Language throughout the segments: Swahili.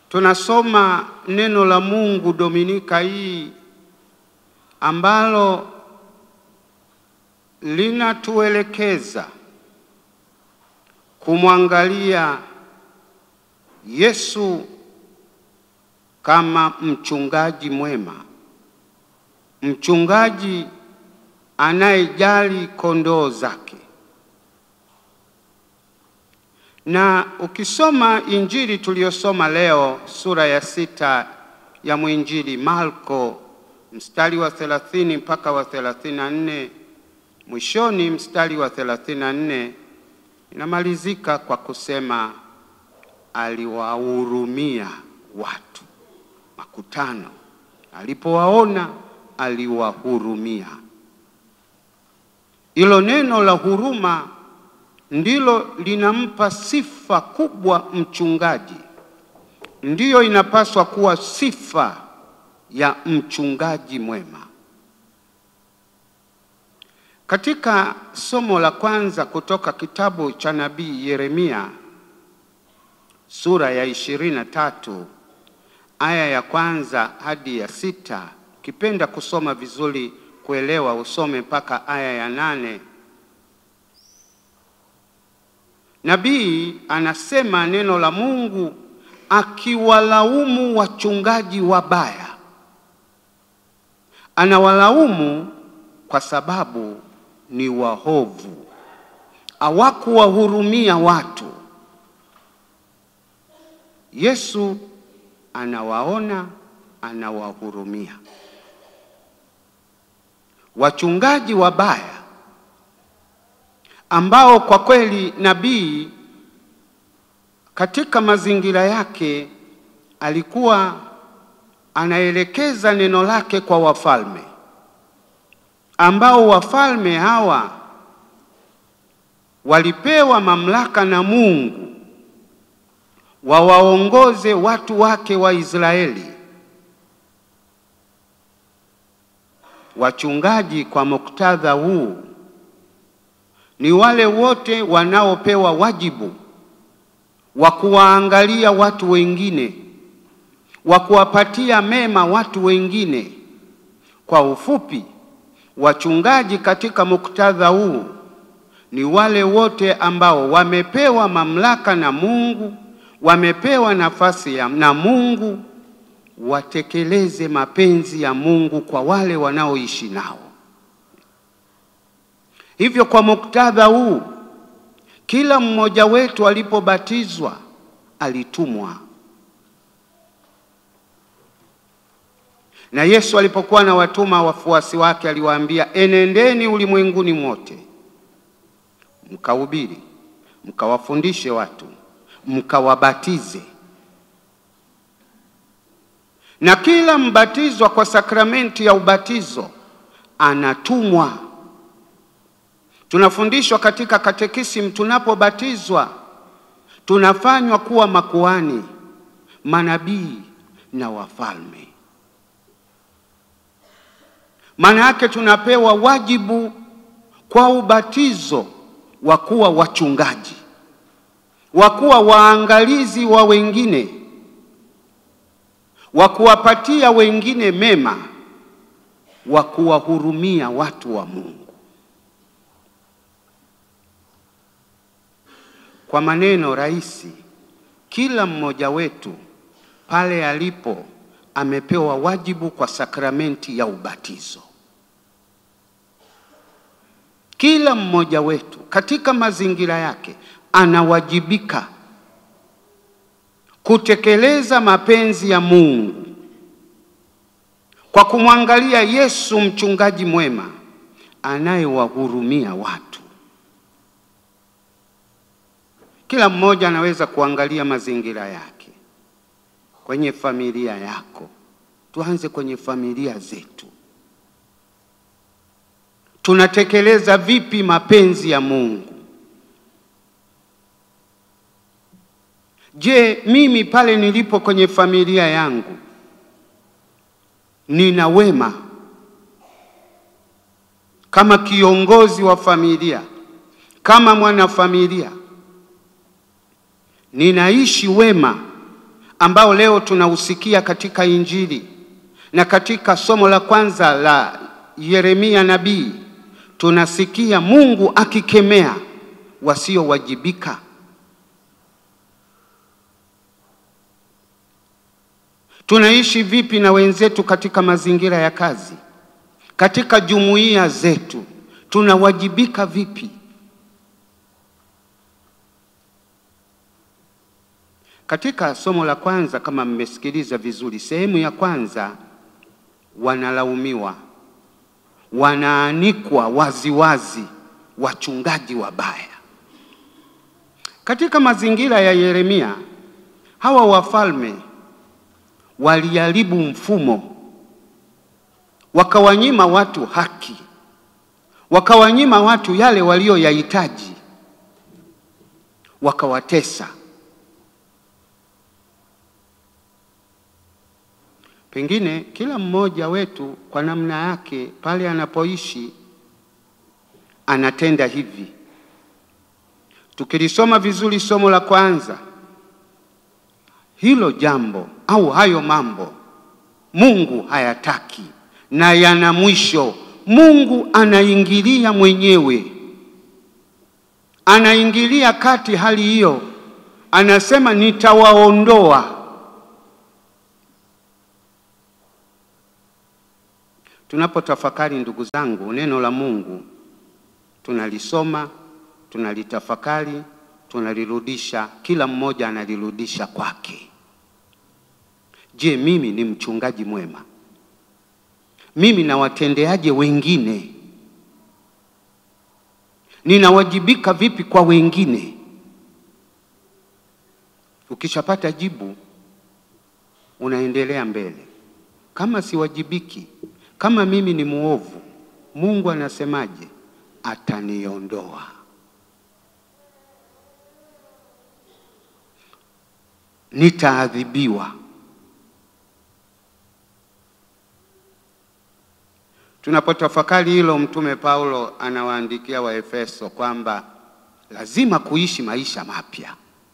Tunasoma neno la Mungu Dominika hii ambalo linatuelekeza kumwangalia Yesu kama mchungaji mwema, mchungaji anayejali kondoo zake. Na ukisoma Injili tuliyosoma leo sura ya sita ya mwinjili Marko mstari wa 30 mpaka wa 34, mwishoni mstari wa 34 inamalizika kwa kusema aliwahurumia watu, makutano. Alipowaona aliwahurumia. Hilo neno la huruma ndilo linampa sifa kubwa mchungaji, ndiyo inapaswa kuwa sifa ya mchungaji mwema. Katika somo la kwanza kutoka kitabu cha nabii Yeremia sura ya ishirini na tatu aya ya kwanza hadi ya sita, ukipenda kusoma vizuri kuelewa usome mpaka aya ya nane. Nabii anasema neno la Mungu akiwalaumu wachungaji wabaya. Anawalaumu kwa sababu ni wahovu, hawakuwahurumia watu. Yesu anawaona, anawahurumia. Wachungaji wabaya ambao kwa kweli nabii katika mazingira yake alikuwa anaelekeza neno lake kwa wafalme, ambao wafalme hawa walipewa mamlaka na Mungu wawaongoze watu wake wa Israeli. Wachungaji kwa muktadha huu ni wale wote wanaopewa wajibu wa kuwaangalia watu wengine, wa kuwapatia mema watu wengine. Kwa ufupi, wachungaji katika muktadha huu ni wale wote ambao wamepewa mamlaka na Mungu, wamepewa nafasi ya na Mungu watekeleze mapenzi ya Mungu kwa wale wanaoishi nao. Hivyo kwa muktadha huu, kila mmoja wetu alipobatizwa alitumwa. Na Yesu alipokuwa na watuma wafuasi wake aliwaambia, enendeni ulimwenguni mote, mkahubiri, mkawafundishe watu, mkawabatize. Na kila mbatizwa kwa sakramenti ya ubatizo anatumwa. Tunafundishwa katika katekisimu, tunapobatizwa tunafanywa kuwa makuhani, manabii na wafalme. Maana yake tunapewa wajibu kwa ubatizo wa kuwa wachungaji, wa kuwa waangalizi wa wengine, wa kuwapatia wengine mema, wa kuwahurumia watu wa Mungu. Kwa maneno rahisi, kila mmoja wetu pale alipo amepewa wajibu kwa sakramenti ya ubatizo. Kila mmoja wetu katika mazingira yake anawajibika kutekeleza mapenzi ya Mungu kwa kumwangalia Yesu, mchungaji mwema anayewahurumia watu. Kila mmoja anaweza kuangalia mazingira yake, kwenye familia yako. Tuanze kwenye familia zetu. Tunatekeleza vipi mapenzi ya Mungu? Je, mimi pale nilipo kwenye familia yangu nina wema kama kiongozi wa familia, kama mwanafamilia ninaishi wema ambao leo tunausikia katika Injili na katika somo la kwanza la Yeremia nabii, tunasikia Mungu akikemea wasiowajibika. Tunaishi vipi na wenzetu katika mazingira ya kazi, katika jumuiya zetu, tunawajibika vipi? Katika somo la kwanza, kama mmesikiliza vizuri, sehemu ya kwanza, wanalaumiwa, wanaanikwa waziwazi wachungaji wabaya. Katika mazingira ya Yeremia, hawa wafalme waliharibu mfumo, wakawanyima watu haki, wakawanyima watu yale walioyahitaji, wakawatesa. Pengine kila mmoja wetu kwa namna yake pale anapoishi anatenda hivi. Tukilisoma vizuri somo la kwanza, hilo jambo au hayo mambo Mungu hayataki na yana mwisho. Mungu anaingilia mwenyewe, anaingilia kati hali hiyo, anasema nitawaondoa. Tunapotafakari ndugu zangu, neno la Mungu tunalisoma, tunalitafakari, tunalirudisha, kila mmoja analirudisha kwake. Je, mimi ni mchungaji mwema? Mimi nawatendeaje wengine? Ninawajibika vipi kwa wengine? Ukishapata jibu, unaendelea mbele. Kama siwajibiki, kama mimi ni muovu, Mungu anasemaje? Ataniondoa. Nitaadhibiwa. Tunapotafakari hilo, Mtume Paulo anawaandikia Waefeso kwamba lazima kuishi maisha mapya.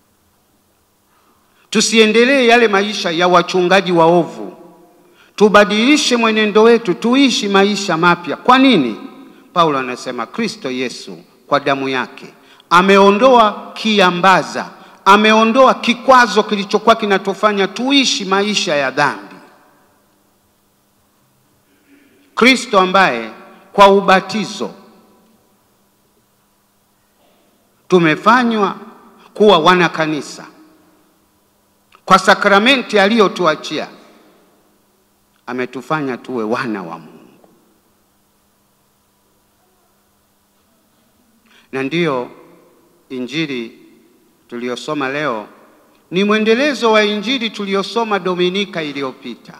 Tusiendelee yale maisha ya wachungaji waovu, tubadilishe mwenendo wetu, tuishi maisha mapya. Kwa nini? Paulo anasema Kristo Yesu kwa damu yake ameondoa kiambaza, ameondoa kikwazo kilichokuwa kinatufanya tuishi maisha ya dhambi. Kristo ambaye kwa ubatizo tumefanywa kuwa wana kanisa kwa sakramenti aliyotuachia ametufanya tuwe wana wa Mungu. Na ndiyo injili tuliyosoma leo ni mwendelezo wa injili tuliyosoma Dominika iliyopita.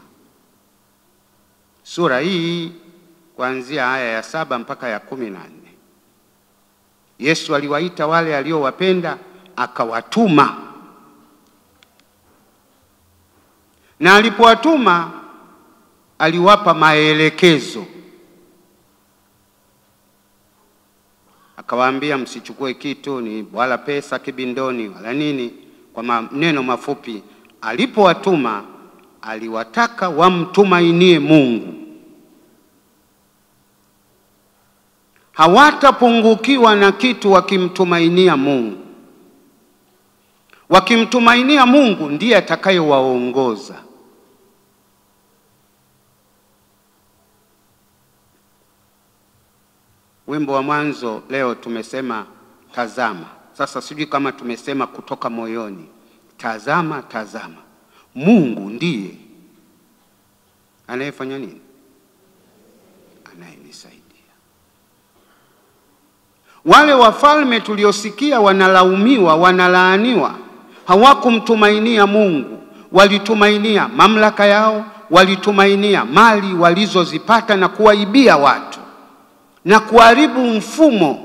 Sura hii kuanzia aya ya saba mpaka ya kumi na nne. Yesu aliwaita wale aliowapenda akawatuma, na alipowatuma aliwapa maelekezo, akawaambia msichukue kitu ni wala pesa kibindoni wala nini. Kwa maneno mafupi, alipowatuma aliwataka wamtumainie Mungu, hawatapungukiwa na kitu wakimtumainia Mungu. Wakimtumainia Mungu ndiye atakayewaongoza. Wimbo wa mwanzo leo tumesema tazama. Sasa sijui kama tumesema kutoka moyoni, tazama, tazama, Mungu ndiye anayefanya nini? Anayenisaidia. Wale wafalme tuliosikia wanalaumiwa, wanalaaniwa, hawakumtumainia Mungu, walitumainia mamlaka yao, walitumainia mali walizozipata na kuwaibia watu na kuharibu mfumo.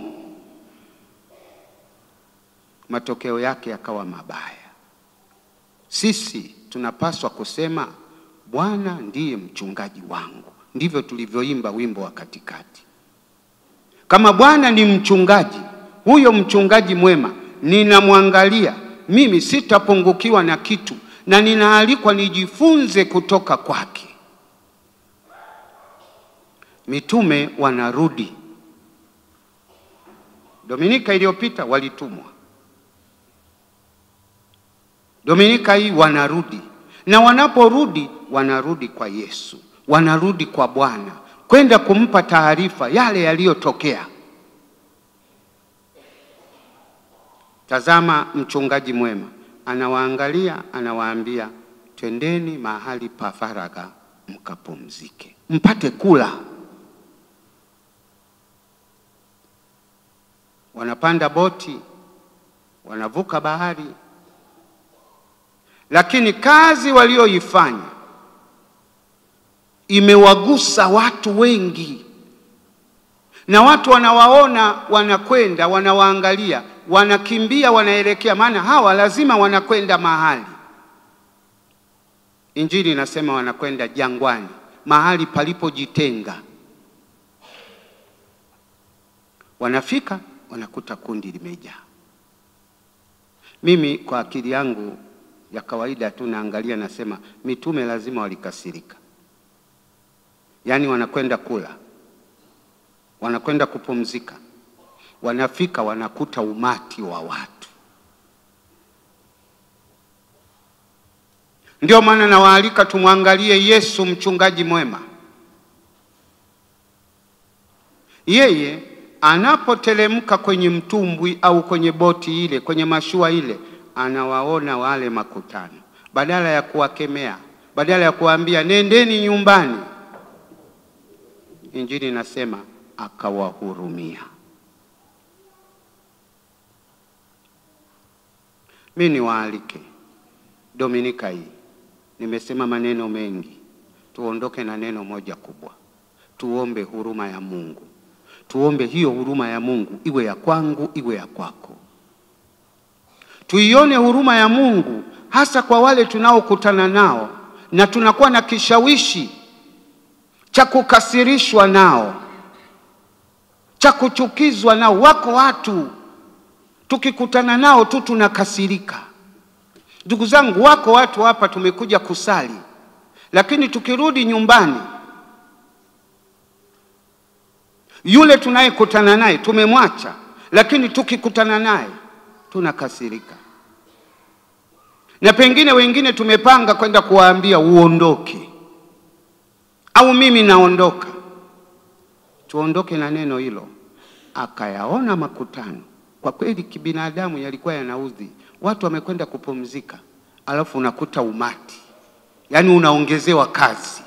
Matokeo yake yakawa mabaya. Sisi tunapaswa kusema Bwana ndiye mchungaji wangu. Ndivyo tulivyoimba wimbo wa katikati. Kama Bwana ni mchungaji, huyo mchungaji mwema, ninamwangalia mimi, sitapungukiwa na kitu, na ninaalikwa nijifunze kutoka kwake. Mitume wanarudi. Dominika iliyopita walitumwa, Dominika hii wanarudi, na wanaporudi wanarudi kwa Yesu, wanarudi kwa Bwana kwenda kumpa taarifa yale yaliyotokea. Tazama, mchungaji mwema anawaangalia, anawaambia twendeni mahali pa faragha mkapumzike, mpate kula. Wanapanda boti, wanavuka bahari, lakini kazi walioifanya imewagusa watu wengi, na watu wanawaona wanakwenda, wanawaangalia, wanakimbia, wanaelekea, maana hawa lazima wanakwenda mahali. Injili inasema wanakwenda jangwani, mahali palipojitenga. Wanafika wanakuta kundi limejaa. Mimi kwa akili yangu ya kawaida tu naangalia, nasema mitume lazima walikasirika. Yaani wanakwenda kula, wanakwenda kupumzika, wanafika wanakuta umati wa watu. Ndio maana nawaalika tumwangalie Yesu, mchungaji mwema. Yeye anapotelemka kwenye mtumbwi au kwenye boti ile, kwenye mashua ile, anawaona wale makutano, badala ya kuwakemea, badala ya kuwaambia nendeni nyumbani Injili inasema akawahurumia. Mimi niwaalike Dominika hii, nimesema maneno mengi, tuondoke na neno moja kubwa, tuombe huruma ya Mungu. Tuombe hiyo huruma ya Mungu iwe ya kwangu, iwe ya kwako. Tuione huruma ya Mungu hasa kwa wale tunaokutana nao na tunakuwa na kishawishi cha kukasirishwa nao, cha kuchukizwa nao. Wako watu tukikutana nao tu tunakasirika. Ndugu zangu, wako watu hapa tumekuja kusali, lakini tukirudi nyumbani, yule tunayekutana naye tumemwacha, lakini tukikutana naye tunakasirika, na pengine wengine tumepanga kwenda kuwaambia uondoke au mimi naondoka. Tuondoke na neno hilo. Akayaona makutano, kwa kweli kibinadamu yalikuwa yanaudhi. Watu wamekwenda kupumzika, alafu unakuta umati, yaani unaongezewa kazi.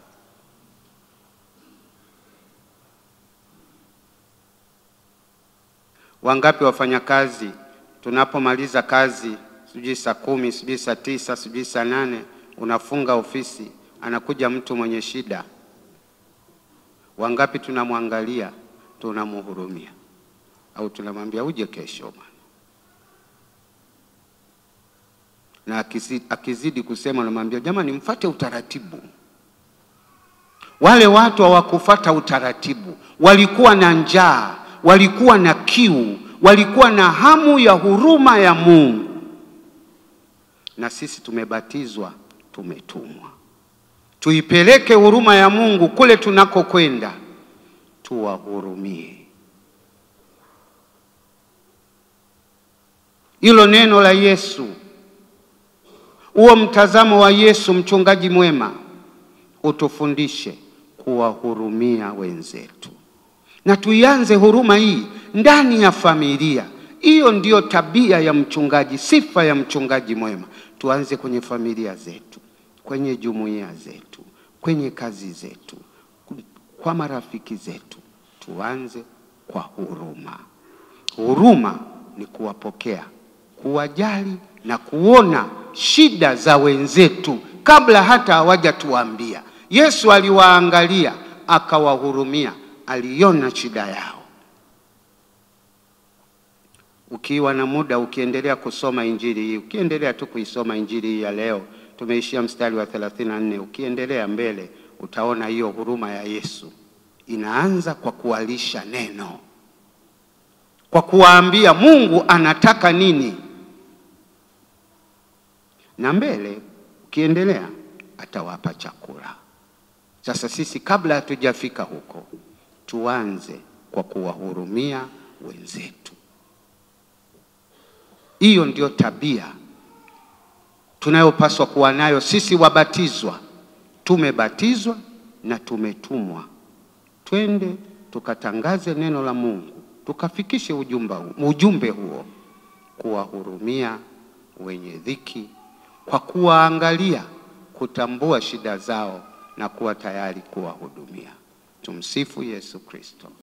Wangapi wafanyakazi tunapomaliza kazi, sijui saa kumi, sijui saa tisa, sijui saa nane, unafunga ofisi anakuja mtu mwenye shida. Wangapi tunamwangalia tunamhurumia, au tunamwambia uje kesho bwana, na akizidi, akizidi kusema namwambia jamani, mfate utaratibu. Wale watu hawakufata utaratibu, walikuwa na njaa, walikuwa na kiu, walikuwa na hamu ya huruma ya Mungu, na sisi tumebatizwa, tumetumwa tuipeleke huruma ya Mungu kule tunakokwenda, tuwahurumie. Hilo neno la Yesu, huo mtazamo wa Yesu, mchungaji mwema, utufundishe kuwahurumia wenzetu, na tuianze huruma hii ndani ya familia. Hiyo ndiyo tabia ya mchungaji, sifa ya mchungaji mwema. Tuanze kwenye familia zetu kwenye jumuiya zetu, kwenye kazi zetu, kwa marafiki zetu, tuanze kwa huruma. Huruma ni kuwapokea, kuwajali na kuona shida za wenzetu kabla hata hawajatuambia. Yesu aliwaangalia akawahurumia, aliona shida yao. Ukiwa na muda, ukiendelea kusoma injili hii, ukiendelea tu kuisoma injili hii ya leo tumeishia mstari wa 34. Ukiendelea mbele utaona hiyo huruma ya Yesu inaanza kwa kuwalisha neno, kwa kuwaambia Mungu anataka nini, na mbele Tukiendelea atawapa chakula. Sasa sisi kabla hatujafika huko, tuanze kwa kuwahurumia wenzetu. Hiyo ndio tabia tunayopaswa kuwa nayo sisi wabatizwa. Tumebatizwa na tumetumwa, twende tukatangaze neno la Mungu, tukafikishe ujumbe, ujumbe huo, kuwahurumia wenye dhiki, kwa kuwaangalia, kutambua shida zao na kuwa tayari kuwahudumia. Tumsifu Yesu Kristo.